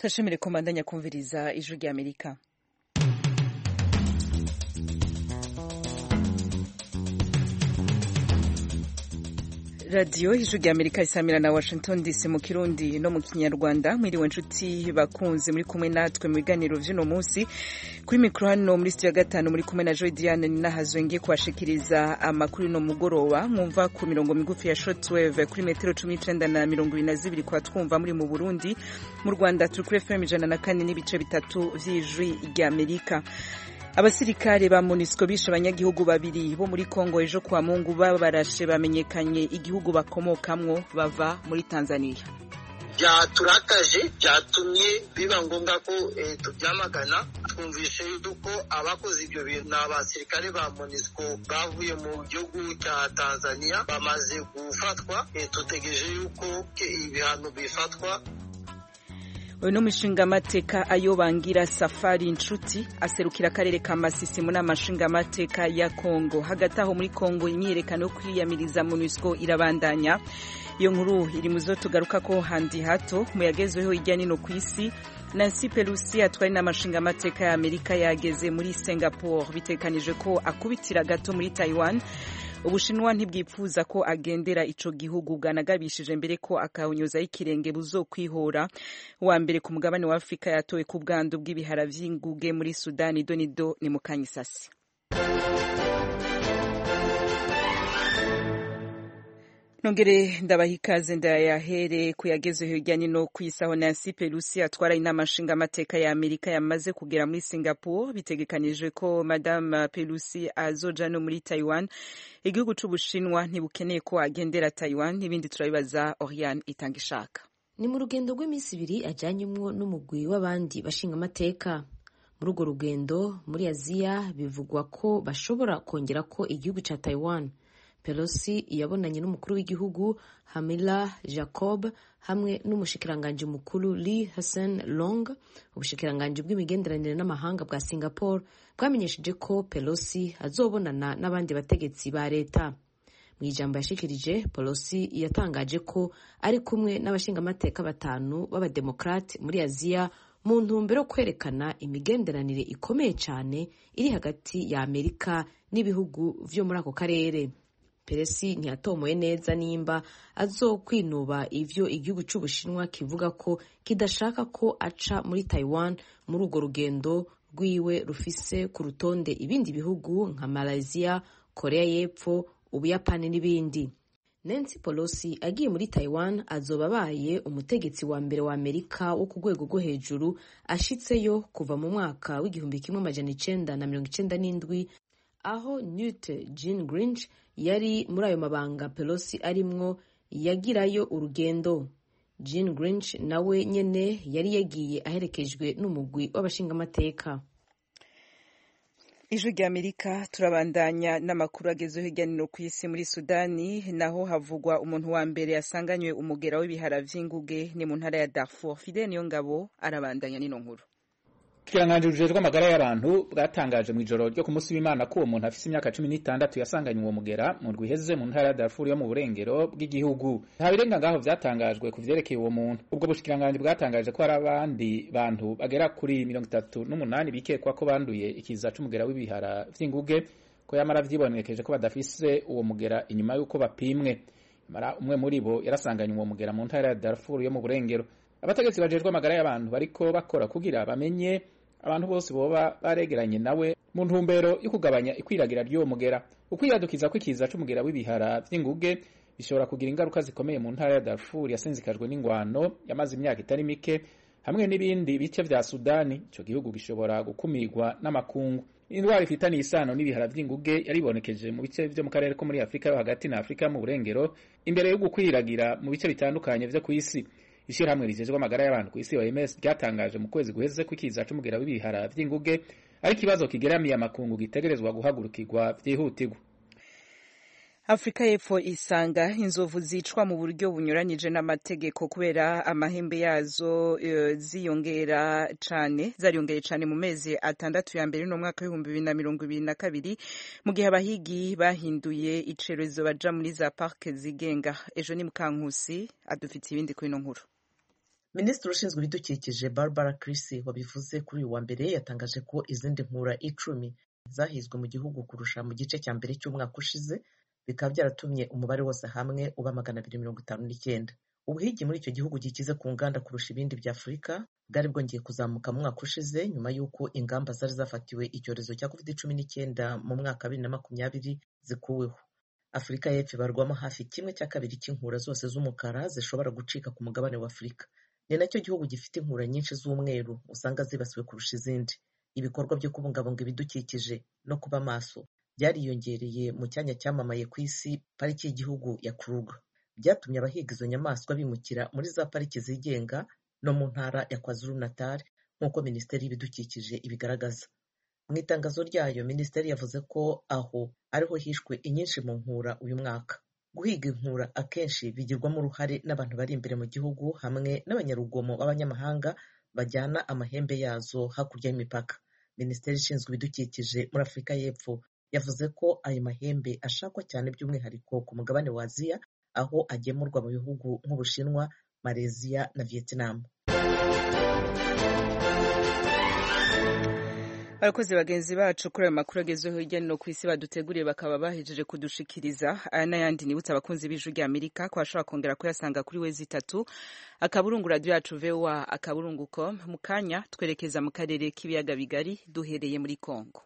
turashimire komandanya kumviriza ijwi rya amerika radiyo ijwi rya amerika isamira na washington dc mu kirundi no mu kinyarwanda mwiriwe nshuti bakunze muri kumwe natwe mu biganiro vy'uno munsi kuri mikoro hano muri studio ya gatanu muri kumwe na joy diane ninahazwe ngiye kubashikiriza amakuru no mugoroba mwumva ku mirongo migufi ya shortwave kuri metero cumi n'icenda na mirongo ibiri na zibiri kwa twumva muri mu burundi mu rwanda turi kuri fm ijana na kane n'ibice bitatu vy'ijwi rya amerika abasirikare ba MONUSCO bishe abanyagihugu babiri bo muri Kongo ejo kwa Mungu babarashe bamenyekanye igihugu bakomokamwo bava muri Tanzania byaturakaje byatumye biba ngombwa ko eh, tubyamagana twumvise yuko abakoze ibyo bintu ni abasirikare ba MONUSCO bavuye mu gihugu cya Tanzania bamaze gufatwa eh, tutegereje yuko ibihano bifatwa uyu ni umushingamateka ayo bangira safari inshuti aserukira akarere ka masisi mu nama nshingamateka ya kongo hagati aho muri kongo imyiyerekano yo kwiyamiriza monusco irabandanya iyo nkuru iri mu zo tugaruka ko handi hato mu yagezweho hirya nino ku isi nancy pelosi atwari n'amashingamateka ya amerika yageze muri singapore bitekanije ko akubitira gato muri taiwan ubushinwa ntibwifuza ko agendera ico gihugu bwanagabishije mbere ko akawunyuzaho ikirenge buzokwihora wa mbere ku mugabane wa afurika yatowe ku bwandu bw'ibihara vy'inguge muri sudani donido ni mukanyisasi nongere ndabaha ikaze ndayahere kuyagezeho hirya no ku isi aho Nancy Pelosi atwara inama nshingamateka ya Amerika yamaze kugera muri Singapore bitegekanijwe ko Madame Pelosi azoja no muri Taiwan igihugu c'Ubushinwa ntibukeneye ko agendera Taiwan n'ibindi turabibaza Oriane itanga ishaka ni mu rugendo rw'iminsi ibiri ajyanyemwo n'umugwi w'abandi bashingamateka muri urwo rugendo muri aziya bivugwa ko bashobora kongera ko igihugu ca Taiwan Pelosi yabonanye n'umukuru w'igihugu Hamila Jacob hamwe n'umushikiranganji mukuru Lee Hsien Loong ubushikiranganji bw'imigenderanire n'amahanga bwa Singapore bwamenyesheje ko Pelosi azobonana n'abandi bategetsi ba leta mu ijambo yashikirije Pelosi yatangaje ko ari kumwe n'abashingamateka batanu b'abademokrate muri Aziya mu ntumbero yo kwerekana imigenderanire ikomeye cyane iri hagati ya Amerika n'ibihugu vyo muri ako karere peresi ntiyatomoye neza nimba azokwinuba ivyo igihugu c'ubushinwa kivuga ko kidashaka ko aca muri taiwan muri urwo rugendo rwiwe rufise ku rutonde ibindi bihugu nka malaysia korea y'epfo ubuyapani n'ibindi nancy pelosi agiye muri taiwan azoba abaye umutegetsi wa mbere wa amerika wo ku rwego rwo hejuru ashitseyo kuva mu mwaka w'igihumbi kimwe amajana icenda na mirongo icenda n'indwi aho newt gingrich yari muri ayo mabanga pelosi arimwo yagirayo urugendo jean grinch nawe nyene yari yagiye aherekejwe n'umugwi w'abashingamateka ijwi rya amerika turabandanya n'amakuru agezeho hirya no hino ku isi muri sudani naho havugwa umuntu wa mbere yasanganywe umugera w'ibihara vy'inguge ni mu ntara ya darfur fidel niyo ngabo arabandanya n'ino nkuru ikiranganji bujejwe amagara y'abantu bwatangaje mu ijoro ryo ku munsi w'imana ko uwo muntu afise imyaka cumi n'itandatu yasanganye uwo mugera mu ndwi iheze mu ntara ya Darfur yo mu burengero bw'igihugu nta birenga ngaho vyatangajwe ku vyerekeye uwo muntu ubwo bushikiranganji bwatangaje ko hari abandi bantu bagera kuri mirongo itatu n'umunani bikekwa ko banduye ikiza c'umugera w'ibihara vy'inguge ko yamara vyibonekeje ko badafise uwo mugera inyuma y'uko bapimwe mara umwe muri bo yarasanganye uwo mugera mu ntara ya Darfur yo mu burengero abategetsi bajejwe amagara y'abantu bariko bakora kugira bamenye abantu bose boba baregeranye nawe mu ntumbero yo kugabanya ikwiragira ry'uwo mugera ukwiyadukiza kw'ikiza c'umugera w'ibihara vy'inguge bishobora kugira ingaruka zikomeye mu ntara ya Darfur yasinzikajwe n'ingwano yamaze imyaka itari mike hamwe n'ibindi bice vya Sudani ico gihugu gishobora gukumirwa n'amakungu indwara ifitaniye isano n'ibihara vy'inguge yaribonekeje mu bice vyo mu karere ko muri Afrika yo hagati na Afrika mu burengero imbere yo gukwiragira mu bice bitandukanye vyo kw'isi ishirahamwe rijejwe amagara y'abantu ku isi OMS ryatangaje mu kwezi guheze ko ikiza c'umugera w'ibihara vy'inguge ari ikibazo kigeramiye amakungu gitegerezwa guhagurukirwa vyihutirwa afurika y'epfo isanga inzovu zicwa mu buryo bunyuranyije n'amategeko kubera amahembe yazo uh, ziyongera cane zariyongeye cane mu mezi atandatu ya mbere no mwaka w'ibihumbi bibiri na mirongo ibiri na kabiri mu gihe abahigi bahinduye icerezo baja muri za parke zigenga ejo ni mukankusi adufitiye ibindi kuri ino nkuru minisitiri ushinzwe ibidukikije barbara crisi wabivuze kuri uyu wa mbere yatangaje ko izindi nkura icumi zahizwe mu gihugu kurusha mu gice cya mbere cy'umwaka ushize bikaba byaratumye umubare wose hamwe uba magana abiri mirongo itanu n'icyenda ubuhigi muri icyo gihugu gikize ku nganda kurusha ibindi bya afurika bwari bwongeye kuzamuka mu mwaka ushize nyuma y'uko ingamba zari zafatiwe icyorezo cya covid cumi n'icyenda mu mwaka wa bibiri na makumyabiri zikuweho afurika y'epfo ibarwamo hafi kimwe cya kabiri cy'inkura zose z'umukara zishobora gucika ku mugabane wa afurika ni nacyo gihugu gifite inkura nyinshi z'umweru usanga zibasiwe kurusha izindi ibikorwa byo kubungabunga ibidukikije no kuba maso byariyongereye mu cyanya cyamamaye ku isi pariki y'igihugu ya kuruga byatumye abahiga izo nyamaswa bimukira muri za pariki zigenga no mu ntara ya kwazulu natal nk'uko minisiteri y'ibidukikije ibigaragaza mu itangazo ryayo minisiteri yavuze ko aho ariho hishwe inyinshi mu nkura uyu mwaka guhiga inkura akenshi bigirwamo uruhare n'abantu bari imbere mu gihugu hamwe n'abanyarugomo b'abanyamahanga bajyana amahembe yazo hakurya y'imipaka minisiteri ishinzwe ibidukikije muri afurika y'epfo yavuze ko ayo mahembe ashakwa cyane by'umwihariko ku mugabane wa aziya aho agemurwa mu bihugu nk'ubushinwa malaysia na vietnam abakozi bagenzi bacu kuri ayo makuru agezweho hirya no hino ku isi baduteguriye bakaba bahejeje kudushikiriza aya n'ayandi nibutse abakunzi b'ijwi rya amerika ko bashobora kongera kuyasanga kuri wezi itatu akaburungu radiyo yacu voa akaburungu com mu kanya twerekeza mu karere k'ibiyaga bigari duhereye muri kongo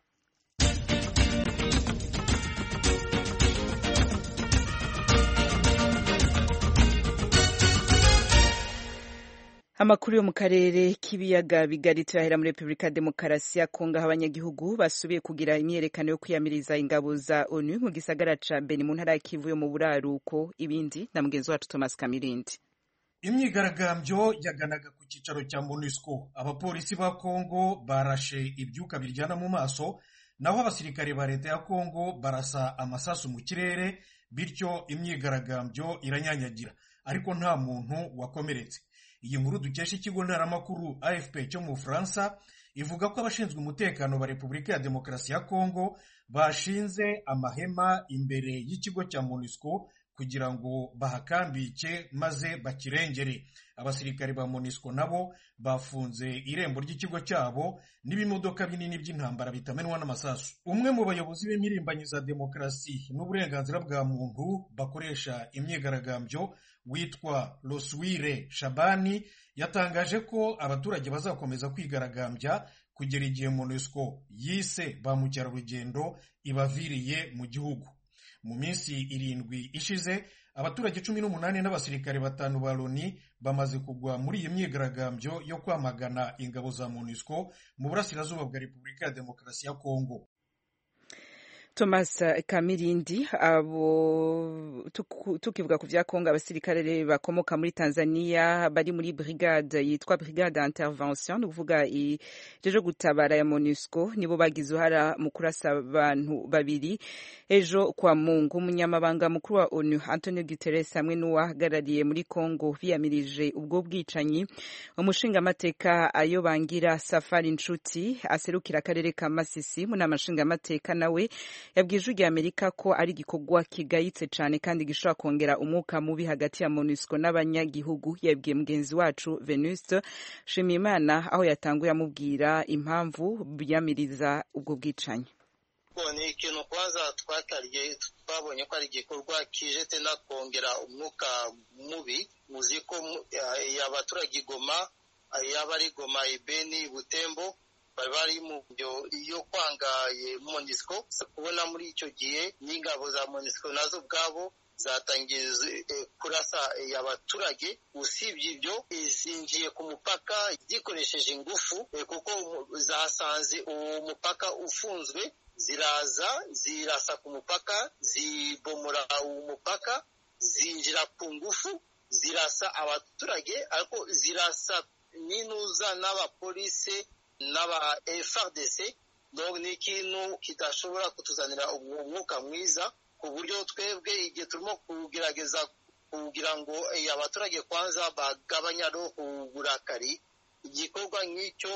amakuru yo mu karere k'ibiyaga bigari turahera muri repubulika ya demokarasi ya kongo aho abanyagihugu basubiye kugira imyerekano yo kwiyamiriza ingabo za onu mu gisagara ca beni mu ntara ya kivu yo mu buraruko ibindi na mugenzi wacu thomas kamirindi imyigaragambyo yaganaga ku cyicaro cya monusco abapolisi ba kongo barashe ibyuka biryana mu maso naho abasirikare ba leta ya kongo barasa amasasu mu kirere bityo imyigaragambyo iranyanyagira ariko nta muntu wakomeretse iyi nkuru dukesha ikigo ntaramakuru afp cyo mu bufaransa ivuga ko abashinzwe umutekano ba repubulika ya demokarasi ya kongo bashinze amahema imbere y'ikigo cya monusco kugira ngo bahakambike maze bakirengere abasirikare ba monusco nabo bafunze irembo ry'ikigo cyabo n'ibimodoka binini by'intambara bitamenwa n'amasasu umwe mu bayobozi b'impirimbanyi za demokarasi n'uburenganzira bwa muntu bakoresha imyigaragambyo witwa Loswire Shabani yatangaje ko abaturage bazakomeza kwigaragambya kugera igihe MONUSCO yise ba mukerarugendo ibaviriye mu gihugu mu minsi irindwi ishize abaturage cumi n'umunani n'abasirikare batanu ba Loni bamaze kugwa muri iyi myigaragambyo yo kwamagana ingabo za MONUSCO mu burasirazuba bwa Repubulika ya Demokarasi ya Kongo Thomas Kamirindi abo tukivuga ku vya Kongo abasirikare bakomoka muri Tanzania bari muri brigade yitwa brigade intervention ni kuvuga ijeje gutabara ya MONUSCO nibo bagize uhara mu kurasa abantu babiri ejo kwa Mungu umunyamabanga mukuru wa ONU Antonio Guterres hamwe n'uwahagarariye muri Kongo biyamirije ubwo bwicanyi umushinga amateka ayo bangira Safari Nshuti aserukira akarere ka Masisi mu namashinga amateka nawe yabwije ujya amerika ko ari igikorwa kigayitse cyane kandi gishobora kongera umwuka mubi hagati ya monusco n'abanyagihugu yabwiye mugenzi wacu venuste shimimana aho yatanguye amubwira impamvu biyamiriza ubwo bwicanyi ni ikintu kwanza twatariye twabonye ko ari igikorwa kije tenda kongera umwuka mubi muzi ko abaturage igoma yaba ari goma ibeni butembo bari bari mu byo iyo kwanga monisco kubona muri icyo gihe n'ingabo za monisco nazo ubwabo zatangiye kurasa abaturage usibye ibyo zinjiye ku mupaka zikoresheje ingufu kuko zasanze uwo mupaka ufunzwe ziraza zirasa ku mupaka zibomora uwo mupaka zinjira ku ngufu zirasa abaturage ariko zirasa n'inuza n'abapolisi n'aba FRDC donc ni ikintu kidashobora kutuzanira umwuka mwiza ku buryo twebwe igihe turimo kugerageza kugira ngo abaturage kwanza bagabanya uburakari igikorwa nk'icyo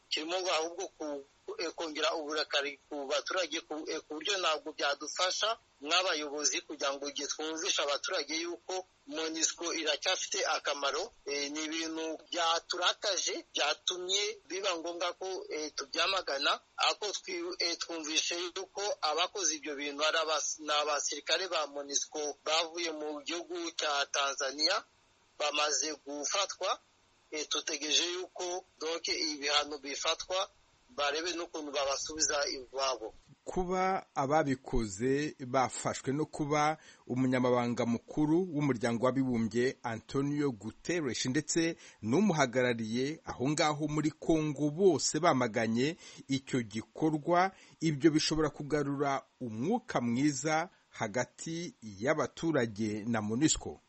kirimo ahubwo kongera uburakari ku baturage ku buryo ntabwo byadufasha nk'abayobozi kugira ngo igihe twumvisha abaturage yuko monisco iracyafite akamaro ni ibintu byaturakaje byatumye biba ngombwa ko tubyamagana ariko twumvishe yuko abakoze ibyo bintu ni abasirikare ba monisco bavuye mu gihugu cya tanzania bamaze gufatwa tutegereje yuko doke ibihano bifatwa barebe n'ukuntu babasubiza iwabo kuba ababikoze bafashwe no kuba umunyamabanga mukuru w'umuryango w'abibumbye antonio guterres ndetse n'umuhagarariye aho ngaho muri congo bose bamaganye icyo gikorwa ibyo bishobora kugarura umwuka mwiza hagati y'abaturage na monisco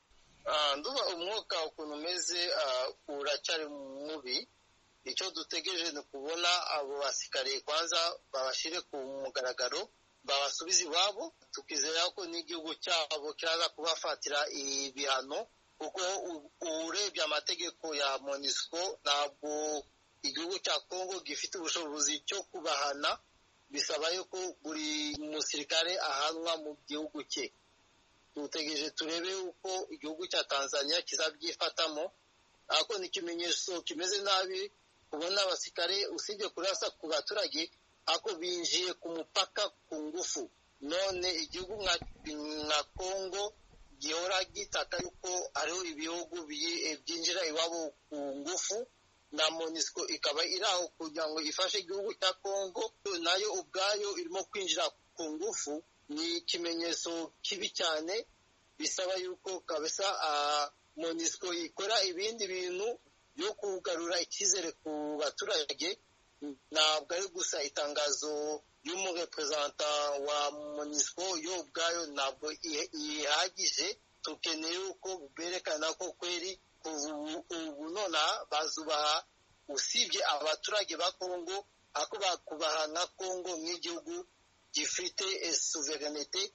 nduba umwuka ukuntu umeze uracyari mubi icyo dutegereje ni ukubona abo basikariye kwanza babashyire ku mugaragaro babasubize iwabo tukizera ko n'igihugu cyabo kiraza kubafatira ibihano kuko urebye amategeko ya monisco ntabwo igihugu cya congo gifite ubushobozi cyo kubahana bisaba yuko buri musirikare ahanwa mu gihugu cye dutegereje turebe uko igihugu cya tanzania kizabyifatamo ariko ni ikimenyetso kimeze nabi kubona abasirikare usibye kurasa ku baturage ariko binjiye ku mupaka ku ngufu none igihugu nka congo gihora gitaka yuko hariho ibihugu byinjira iwabo ku ngufu na monisco ikaba iri aho kugira ngo ifashe igihugu cya congo nayo ubwayo irimo kwinjira ku ngufu ni ikimenyetso kibi cyane bisaba yuko kabisa monisco ikora ibindi bintu byo kugarura icyizere ku baturage ntabwo ari gusa itangazo y'umureperezanta wa monisco yo ubwayo ntabwo ihagije tukeneye yuko berekana ko kweri ubu nonaha bazubaha usibye abaturage ba kongo ako bakubaha nka kongo nk'igihugu gifite suverenite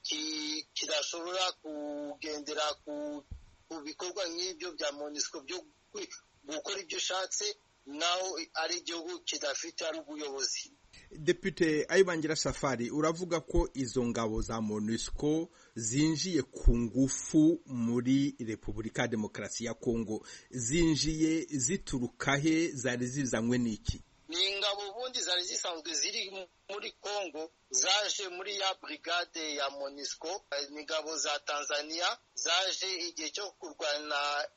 kidashobora kugendera ku bikorwa nk'ibyo bya monisco byo gukora ibyo ushatse naho ari igihugu kidafite ari ubuyobozi Depite Ayibangira Safari uravuga ko izo ngabo za MONUSCO zinjiye ku ngufu muri Repubulika ya Demokarasi ya Kongo zinjiye zituruka he zari zizanywe n'iki ni ingabo ubundi zari zisanzwe ziri muri Kongo zaje muri ya brigade ya MONUSCO ni ingabo za Tanzania zaje igihe cyo kurwana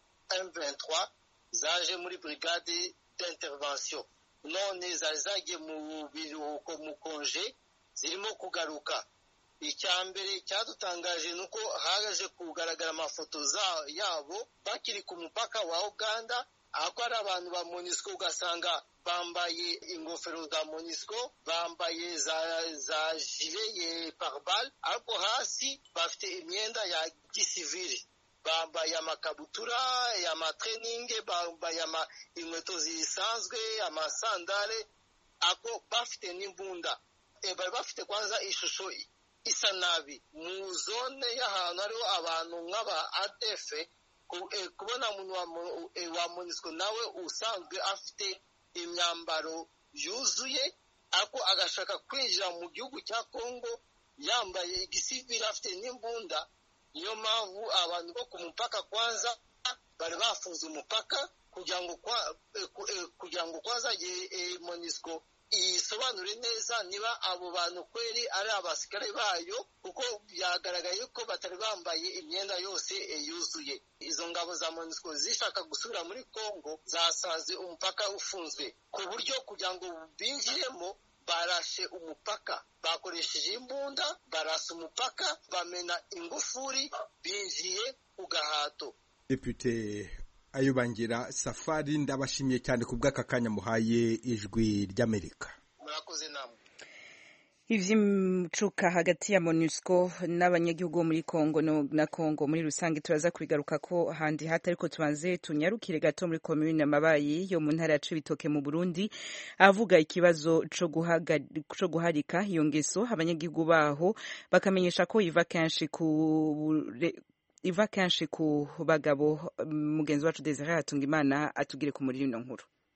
M23 zaje muri brigade d'intervention none zari zagiye mu biruhuko mu konje zirimo kugaruka icya mbere cyadutangaje ni uko haje kugaragara amafoto yabo bakiri ku mupaka wa uganda ahako ari abantu ba monisco ugasanga bambaye ingofero za monisco bambaye za za jile ye parbal ariko hasi bafite imyenda ya gisivili bambaye amakabutura amatreningi bambaye inkweto zisanzwe amasandare ako bafite n'imbunda bari bafite kwanza ishusho isa nabi mu zone y'ahantu hariho abantu nk'aba adefe kubona umuntu wa monisco nawe usanzwe afite imyambaro yuzuye ariko agashaka kwinjira mu gihugu cya kongo yambaye igisivili afite n'imbunda niyo mpamvu abantu bo ku mupaka kwanza bari bafunze umupaka kugira ngo kugira ngo kwanza monisco isobanure neza niba abo bantu kweri ari abasirikare bayo kuko byagaragaye ko batari bambaye imyenda yose yuzuye izo ngabo za monisco zishaka gusubira muri congo zasanze umupaka ufunzwe ku buryo kugira ngo binjiremo barashe umupaka bakoresheje imbunda barasa umupaka bamena ingufuri binjiye ku gahato Depute Ayubangira Safari ndabashimiye cyane ku bw'aka kanya muhaye ijwi ry'Amerika murakoze namwe ivy'imcuka hagati ya MONUSCO n'abanyagihugu bo muri Kongo no, na Kongo muri rusange turaza kubigaruka ko handi hata ariko tubanze tunyarukire gato muri commune Mabayi yo mu ntara ya Cibitoke mu Burundi avuga ikibazo co co guharika iyo ngeso abanyagihugu baho bakamenyesha ko iva kenshi ku iva kenshi ku bagabo mugenzi wacu Desire Atungimana atugire ku muri ino nkuru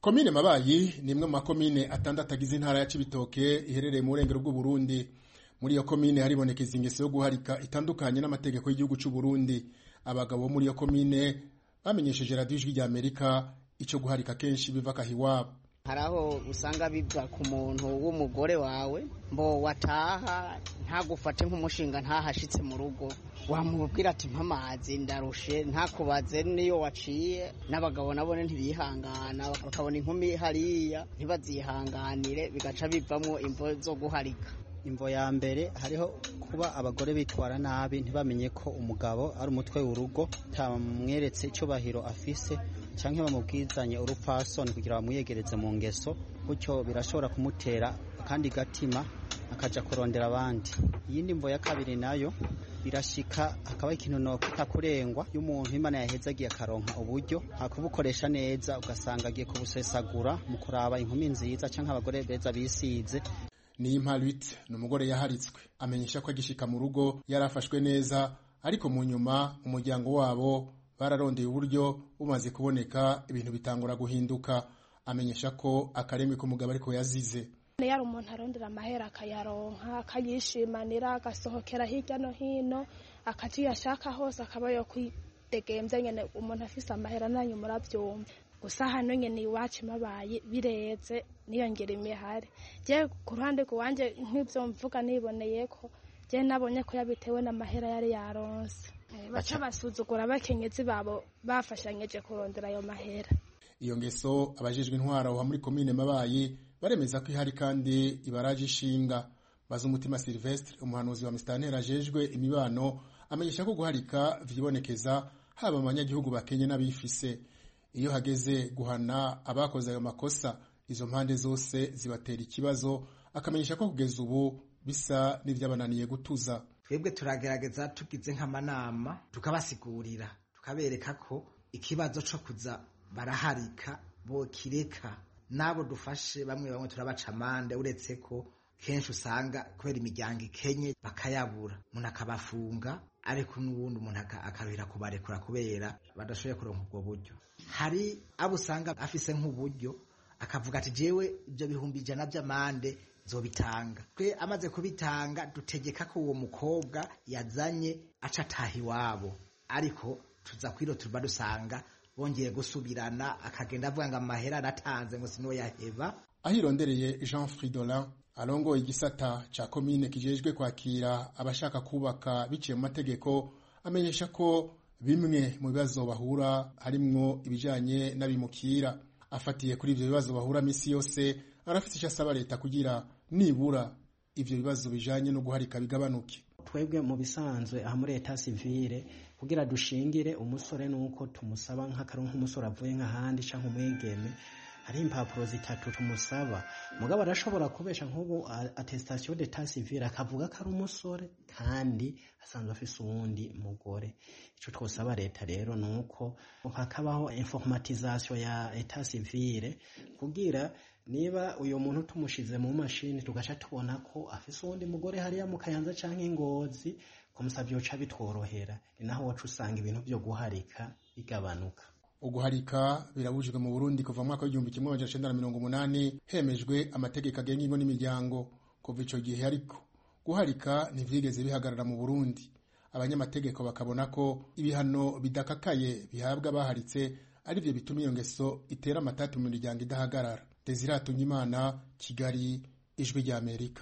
komine mabayi ni imwe mu makomine atandatu agize intara ya cibitoke iherereye mu burengero bw'uburundi muri iyo komine haribonekeza ingeso yo guharika itandukanye n'amategeko y'igihugu cy'u Burundi abagabo bo muri iyo komine bamenyesheje radiyo ijwi rya amerika icyo guharika kenshi biva kahiwabo hari aho usanga biva ku muntu w'umugore wawe mbo wataha ntagufate nk'umushinga ntahashitse mu rugo wamubwira ati mpamazi ndarushe ntakubaze niyo waciye n'abagabo nabone ntibihangana bakabona inkumi hariya ntibazihanganire bigaca bivamo imvo zo guharika imvo ya mbere hariho kuba abagore bitwara nabi ntibamenye ko umugabo ari umutwe w'urugo tamweretse icyubahiro afise cyangwa bamubwizanye urupfasoni kugira bamwiyegereze mu ngeso gutyo birashobora kumutera akandi gatima akajya kurondera abandi iyindi mvo ya kabiri nayo birashika hakaba ikintu no kurengwa y'umuntu imana yahezagiye akaronka uburyo hakubukoresha neza ugasanga agiye kubusesagura mu kuraba inkumi nziza cyangwa abagore beza bisize ni imparitse ni umugore yaharitswe amenyesha ko agishika mu rugo yari afashwe neza ariko mu nyuma umuryango wabo bararondeye uburyo bumaze kuboneka ibintu bitangura guhinduka amenyesha ko akaremwe k'umugabo ariko yazize yari umuntu arondera amahera akayaronka akayishimanira agasohokera hirya no hino akaca iyo ashaka hose akaba yo kwidegemvya nyene umuntu afise amahera nanyu muravyumva gusa hano nyene iwacu mabaye bireze niyongera imihari je ku ruhande rwanje nk'ivyo mvuga niboneye ko je nabonye ko yabitewe n'amahera yari yaronse baca basuzugura abakenyezi babo bafashanyije kurondera ayo mahera iyo ngeso abajejwe intwaro wa muri komine mabayi baremeza ko ihari kandi ibaraje ishinga baza umutima Silvestre umuhanuzi wa Mustantera ajejwe imibano amenyesha ko guharika vyibonekeza haba mu banyagihugu bakenye n'abifise iyo hageze guhana abakoze ayo makosa izo mpande zose zibatera ikibazo akamenyesha ko kugeza ubu bisa n'ivyabananiye gutuza twebwe turagerageza tugize nk'amanama tukabasigurira tukabereka ko ikibazo co kuza baraharika bo kireka n'abo dufashe bamwe bamwe turabaca amande uretse ko kenshi usanga kubera imiryango ikenye bakayabura umuntu akabafunga ariko n'ubundi umuntu akaruhira kubarekura kubera badashoboye kuronka ubwo buryo hari abo usanga afise nk'uburyo akavuga ati jewe ibyo bihumbi ijana by'amande zobitanga twe amaze kubitanga dutegeka ko uwo mukobwa yazanye aca ataha iwabo ariko tuza kwiro tuba dusanga bongeye gusubirana akagenda avuga ngo amahera aratanze ngo siniwe yaheba ahirondereye Jean Fridolin arongoye igisata ca komine kijejwe kwakira abashaka kubaka biciye mu mategeko amenyesha ko bimwe mu bibazo bahura harimwo ibijanye n'abimukira afatiye kuri ivyo bibazo bahura misi yose arafite icyo asaba leta kugira nibura ivyo bibazo bijanye no guharika bigabanuke twebwe mu bisanzwe aha muri leta sivile kugira dushingire umusore nuko tumusaba nk'akaronka nk'umusore avuye nk'ahandi canke umwigeme hari impapuro zitatu tumusaba mugabo arashobora kubesha nk'ubu attestation d'etat civil akavuga ko ari umusore kandi asanzwe afise uwundi mugore ico twosaba leta rero nuko hakabaho informatisation ya etat civile kugira niba uyo muntu tumushize mu mashini tugaca tubona ko afise uwundi mugore hariya mu kayanza canke ingozi kumusavyo ca bitworohera ni naho waca usanga ibintu vyo guharika bigabanuka uguharika birabujijwe mu Burundi kuva mu mwaka w'igihumbi kimwe amajana icenda na mirongo umunani hemejwe amategeko agenga ingo n'imiryango kuva ico gihe ariko guharika ntivyigeze bihagarara mu Burundi abanyamategeko bakabona ko ibihano bidakakaye bihabwa abaharitse arivyo bituma iyo ngeso itera amatati mu miryango idahagarara Desire Tunyimana Kigali ijwi rya Amerika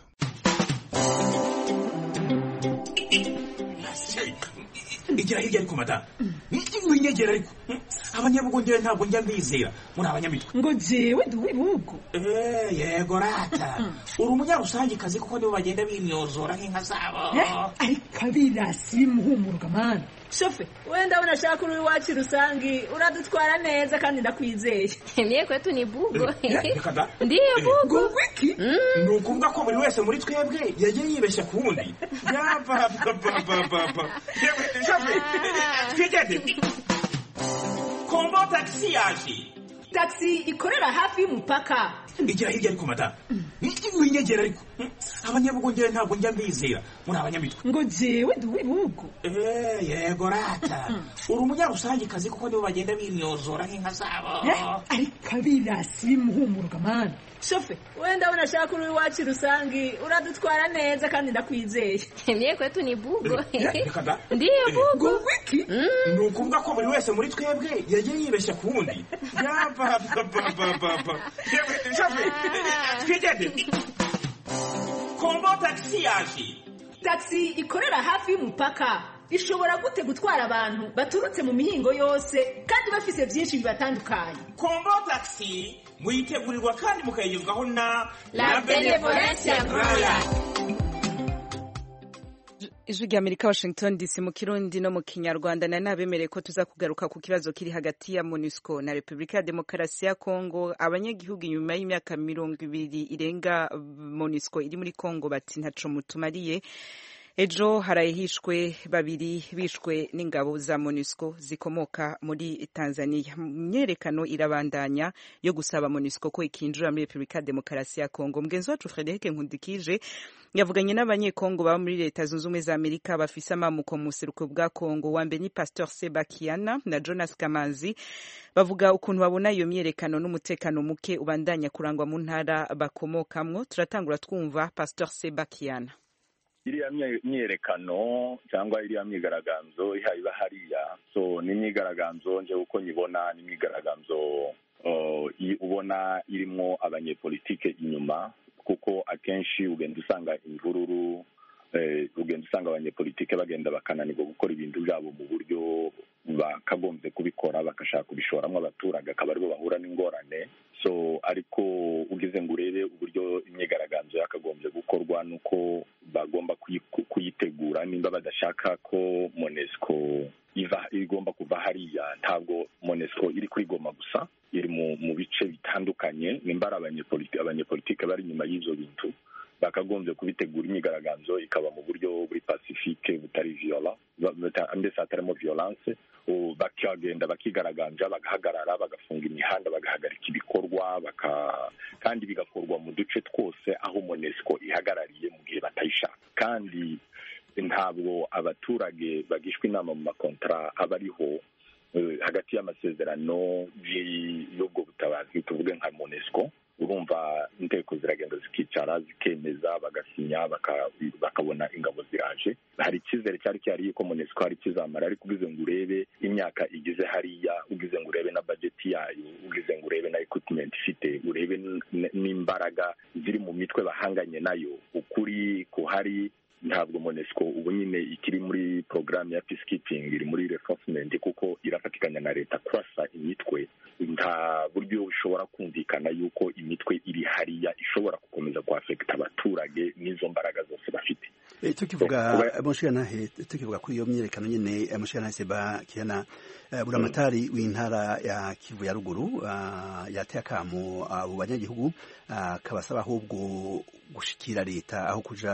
igira hirya ariko madamu winyegera ariko abanyabugongera ntabwo njya mbizera muri abanyamitwe ngo jewe ndi uw'ibihugu yego rata uri umunyarusangikazi kuko nibo bagenda bimyozora nk'inka zabo ariko abirasi bimuhumuruka mani shofe wenda abona ashaka uri iwacu rusangi uradutwara neza kandi ndakwizeye mie kwetu ni bugo ndiyo bugo wiki ni ukuvuga ko buri wese muri twebwe yagiye yibeshya ku wundi yapapapapapa shofe twigende kombo tagisi yaje tagisi ikorera hafi y'umupaka igira hirya ariko madamu winyegera ariko abanyabugongera ntabwo njya mbizera muri abanyamitwe ngo jewe ndi uw'ibihugu Eh, yego rata uri umunyarusangikazi kuko nibo bagenda binyozora nk'inka zabo ariko abirasi bimuhumuruka mani shofe wenda abona ashaka uri iwacu rusangi uradutwara neza kandi ndakwizeye Mie kwetu ni bugo. reka da Ndiyo bugo. wiki ni ukuvuga ko buri wese muri twebwe yagiye yibeshya ku wundi yabababababa yewe shafe twigende kombo tagisi yaje taxi ikorera hafi y'umupaka ishobora gute gutwara abantu baturutse mu mihingo yose kandi bafise byinshi bibatandukanye kombo tagisi muyitegurirwa kandi mukayigezwaho na La Benevolencia Royal. ijwi rya amerika washington dc mu kirundi no mu kinyarwanda na nabemereye ko tuza kugaruka ku kibazo kiri hagati ya monusco na repubulika ya demokarasi ya kongo abanyagihugu inyuma y'imyaka mirongo ibiri irenga monusco iri muri kongo bati ntaco mutumariye ejo harahishwe babiri bishwe n'ingabo za monusco zikomoka muri tanzania imyerekano irabandanya yo gusaba monusco ko ikinjira muri repubulika ya demokarasi ya kongo mugenzi wacu frederic nkundikije yavuganye n'abanyekongo baba muri leta zunze ubumwe za amerika bafise amamuko mu buseruko bwa kongo wa mbere ni pastor sebakiana na jonas kamanzi bavuga ukuntu babona iyo myerekano n'umutekano muke ubandanya kurangwa mu ntara bakomokamwo turatangura twumva pastor sebakiana iriya mye- myerekano cyangwa iriya myigaragambyo iha iba hariya so ni imyigaragambyo nje uko nyibona ni imyigaragambyo uh, i- ubona irimo abanyepolitike inyuma kuko akenshi ugenda usanga imvururu eh, ugenda usanga abanyepolitike bagenda bakananirwa gukora ibintu byabo mu buryo bakagombye kubikora bagashaka kubishoramo abaturage akaba aribo bahura n'ingorane so ariko ugeze ngo urebe uburyo imyigaragambyo yakagombye gukorwa nuko bagomba kuyi- kuyitegura nimba badashaka ko monesco iva igomba kuva hariya ntabwo monesco iri kuri goma gusa iri mu mu bice bitandukanye nimba ari abanyepolitike abanyepolitike bari inyuma y'ivyo bintu bakagombye kubitegura imyigaragambyo ikaba mu buryo buri pacifique butari viola ba- buta- mbese hatarimo violence u- bakagenda bakigaragambya bagahagarara bagafunga imihanda bagahagarika ibikorwa baka kandi bigakorwa mu duce twose aho monesco ihagarariye mu gihe batayishaka kandi ntabwo abaturage bagishwa inama mu makontara aba ariho eh, hagati y'amasezerano y- y'ubwo butabazi tuvuge nka monesco urumva inteko ziragenda zikicara zikemeza bagasinya baka- bakabona ingabo ziraje hari icyizere cyari cyari yuko monesco hari kizamara ariko ugize ngo urebe imyaka igize hariya ugize ngo urebe na bajeti yayo ugize ngo urebe na equipment ifite urebe n- n- n'imbaraga ziri mu mitwe bahanganye nayo ukuri kuhari ntabwo monesco ubu nyine ikiri muri porogaramu ya peacekeeping iri muri reinforcement kuko irafatikanya na leta kurasa imitwe nta buryo bushobora kumvikana yuko imitwe iri hariya ishobora gukomeza kuafekita abaturage n'izo mbaraga zose bafite Eh, tukivuga mushirantahe tukivuga kuri iyo myerekano nyene eh, mushirantahe seba kiana eh, buramatari w'intara ya kivu ya ruguru ah, yateye akamo abo banyagihugu ah, kabasaba ahubwo gushikira leta aho kuja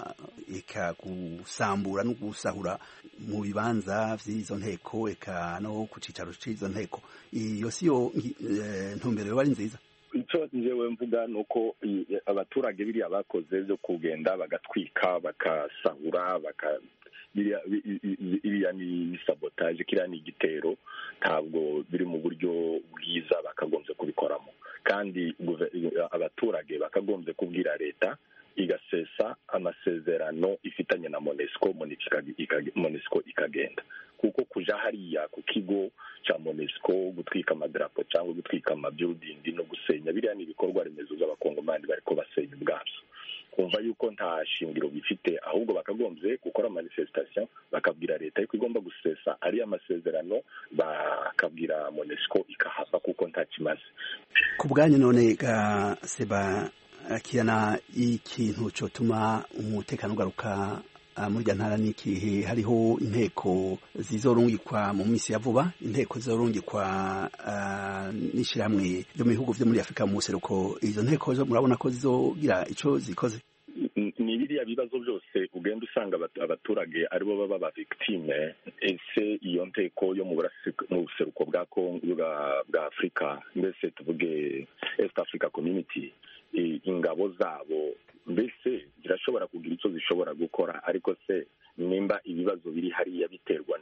eka gusambura no gusahura mu bibanza vy'izo nteko eka no ku cicaro c'izo nteko iyo siyo ngi- eh, ntumbero yoba ari nziza icyo njyewe mvuga ni uko i- abaturage biriya bakoze byo kugenda bagatwika bakasahura baka biriya i- i- i- iriya ni sabotaje kiriya ni igitero ntabwo biri mu buryo bwiza bakagombye kubikoramo kandi guve- abaturage bakagombye kubwira leta igasesa amasezerano ifitanye na monesco Monesco ikag- ikag- monesco ikagenda kuko kuja hariya ku kigo ca monesco gutwika amadarapo cyangwa gutwika amabuilding no gusenya biriya ni ibikorwa remezo by'abakongomani bariko basenya ubwabyo kumva yuko nta shingiro bifite ahubwo bakagombye gukora manifestation bakabwira leta yuko igomba gusesa ariya masezerano bakabwira monesco ikahava kuko nta kimaze ku bwanyu none ga seba kiana ikintu cotuma umutekano ugaruka ah, muri irya ntara n'ikihe hariho inteko zizorungikwa mu minsi ya vuba inteko zizorungikwa ah, n'ishirahamwe ryo mu bihugu vyo muri afurika mu buseruko izo nteko zo murabona ko zizogira ico zikoze N- ni biriya bibazo byose ugenda usanga abat- abaturage aribo baba ba victime ese iyo nteko yo mu burasik- mu buseruko bwa Congo- bwa bwa afurika mbese tuvuge east africa community ingabo zabo mbese zirashobora kugira icyo zishobora gukora ariko se nimba ibibazo biri hariya biterwa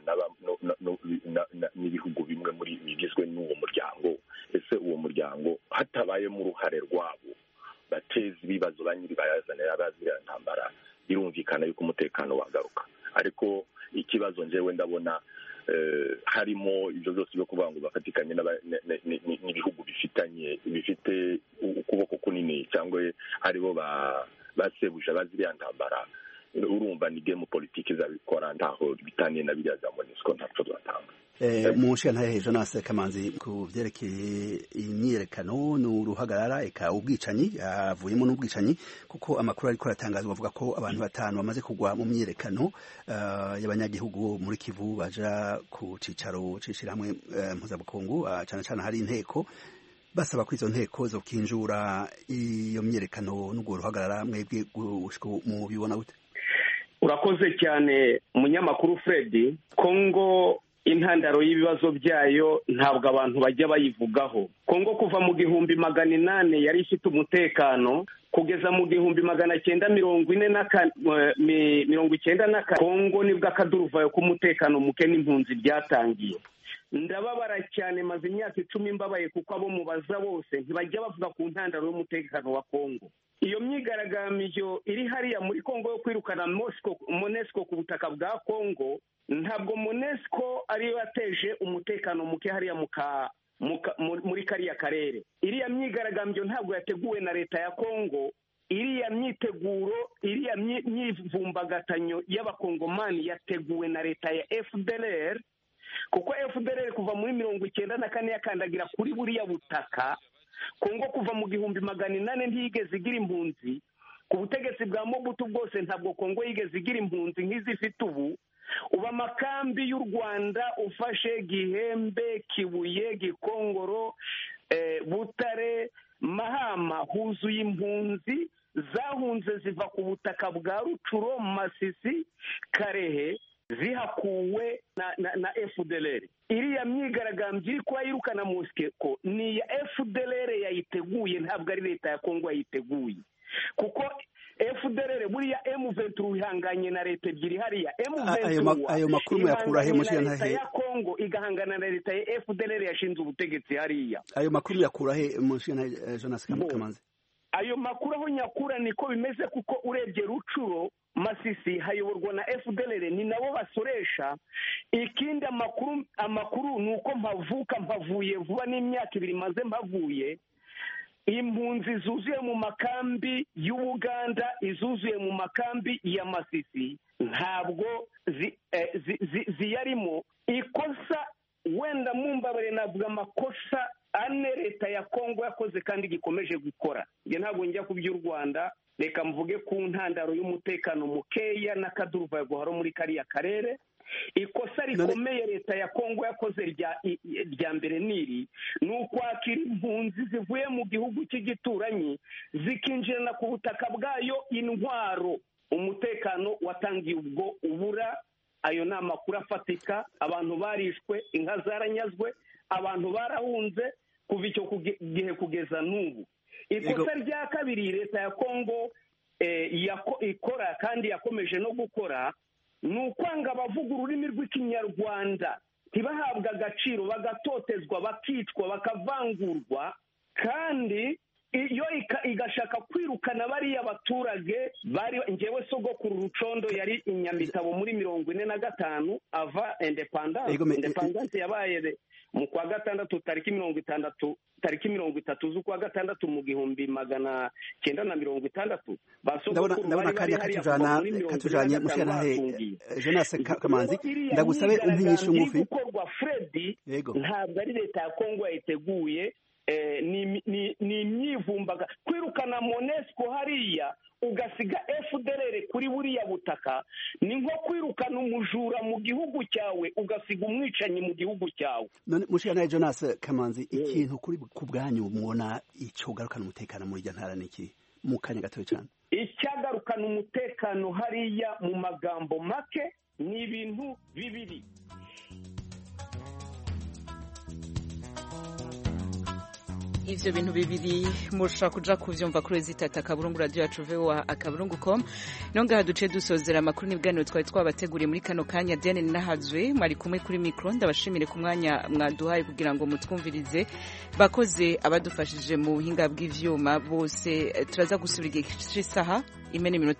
n'ibihugu bimwe muri bigizwe n'uwo muryango ese uwo muryango hatabayemo uruhare rwabo bateza ibibazo ba nyiri bayazanira baziriya ntambara birumvikana yuko umutekano wagaruka ariko ikibazo njyewe ndabona harimo ibyo byose byo kuvuga ngo bafatikanye n'ibihugu bifitanye bifite ukuboko kunini cyangwa aribo basebuje baziriya ntambara urumva ni gemu politiki zabikora ntaho bitaniye na biriya za monisco ntacyo zatanga mu nshinga Jonas Kamanzi ku byerekeye imyiyerekano n'uruhagarara eka ubwicanyi avuyemo n'ubwicanyi kuko amakuru ariko aratangazwa avuga ko abantu batanu bamaze kugwa mu myiyerekano y'abanyagihugu muri Kivu baja ku cicaro c'ishirahamwe mpuzabukungu cyane cyane hari inteko basaba ko izo nteko zo kinjura iyo myiyerekano n'ubwo ruhagarara mwebwe mubibona gute urakoze cyane umunyamakuru Fred Kongo intandaro y'ibibazo byayo ntabwo abantu bajya bayivugaho kongo kuva mu gihumbi magana inani yari ifite umutekano kugeza mu gihumbi magana cyenda mirongo ine na mirongo icyenda na kane kongo nibwo akaduruvayo k'umutekano muke n'impunzi byatangiye ndababara cyane maze imyaka icumi mbabaye kuko abo mubaza bose ntibajya bavuga ku ntandaro y'umutekano wa kongo iyo myigaragambyo iri hariya muri kongo yo kwirukana monesco ku butaka bwa kongo ntabwo monesco ariyo yateje umutekano muke hariya muri kariya karere iriya myigaragambyo ntabwo yateguwe na leta ya kongo iriya myiteguro iriya myivumbagatanyo y'abakongomani yateguwe na leta ya fdr kuko fdr kuva muri mirongo icyenda na kane yakandagira kuri buriya butaka kongo kuva mu gihumbi magana inani ntiyigeze igira impunzi ku butegetsi bwa mobutu bwose ntabwo kongo yigeze igira impunzi nk'izifite ubu ubu amakambi y'u rwanda ufashe gihembe kibuye gikongoro butare mahama huzuye impunzi zahunze ziva ku butaka bwa rucuro masisi karehe zihakuwe na na na fdr iriya myigaragambyo iri kuba yirukana musikeko ni iya fdr yayiteguye ntabwo ari leta ya kongo yayiteguye kuko fdr buriya m23 ihanganye na leta ebyiri hariya ayo makuru muyakura he na leta ya kongo igahangana na leta ya fdr yashinze ubutegetsi hariya ayo makuru muyakura he mushina jonas kamanzi ayo makuru aho nyakura niko bimeze kuko urebye rucuro masisi hayoborwa na fdr ni nabo basoresha ikindi amakuru amakuru ni uko mpavuka mpavuye vuba n'imyaka ibiri maze mpavuye impunzi zuzuye mu makambi y'ubuganda izuzuye mu makambi ya masisi ntabwo ziyarimo ikosa wenda mumbabare navuga amakosa ane leta ya kongo yakoze kandi gikomeje gukora njye ntabwo njya ku by'u rwanda reka mvuge ku ntandaro y'umutekano mukeya n'akaduruvayo guhora muri kariya karere ikosa rikomeye leta ya kongo yakoze rya mbere niri ni ukwakira impunzi zivuye mu gihugu cy'igituranyi zikinjirana ku butaka bwayo intwaro umutekano watangiye ubwo ubura ayo ni amakuru afatika abantu barishwe inka zaranyazwe abantu barahunze kuva icyo gihe kugeza n'ubu ikosa rya kabiri leta ya kongo ikora kandi yakomeje no gukora ni ukwanga abavuga ururimi rw'ikinyarwanda ntibahabwe agaciro bagatotezwa bakicwa bakavangurwa kandi iyo igashaka kwirukana bariya baturage bari ngewe sogokuru rucondo yari inyamitabo muri mirongo ine na gatanu ava indepandanse indepandanse yabaye mu kwa gatandatu tariki mirongo itandatu tariki mirongo itatu z'ukwa gatandatu mu gihumbi magana cyenda na mirongo itandatu ndabona akanya katujana katujanye mushanahe Jonas Kamanzi ndagusabe umpinyisha umufi gukorwa Fred ntabwo ari leta ya Kongo yayiteguye ni imyivumbaga kwirukana monesco hariya ugasiga fdr kuri buriya butaka ni nko kwirukana umujura mu gihugu cyawe ugasiga umwicanyi mu gihugu cyawe none mushana jonas kamanzi ikintu kuri ku bwanyu mubona icyo ugarukana umutekano muri iryo ntara ni iki mu kanya gatoya cyane icyagarukana umutekano hariya mu magambo make ni ibintu bibiri ivyo bintu bibiri mushobora kuja kuvyumva kuri zitata akaburungu radio yacu voa akaburungu com nongaha duce dusozera amakuru n'ibiganiro twari twabateguriye muri kano kanya diane ninahazwe mwari kumwe kuri mikro ndabashimire ku mwanya mwaduhaye kugira ngo mutwumvirize bakoze abadufashije mu buhinga bw'ivyuma bose turaza gusubira igihe c'isaha imene minota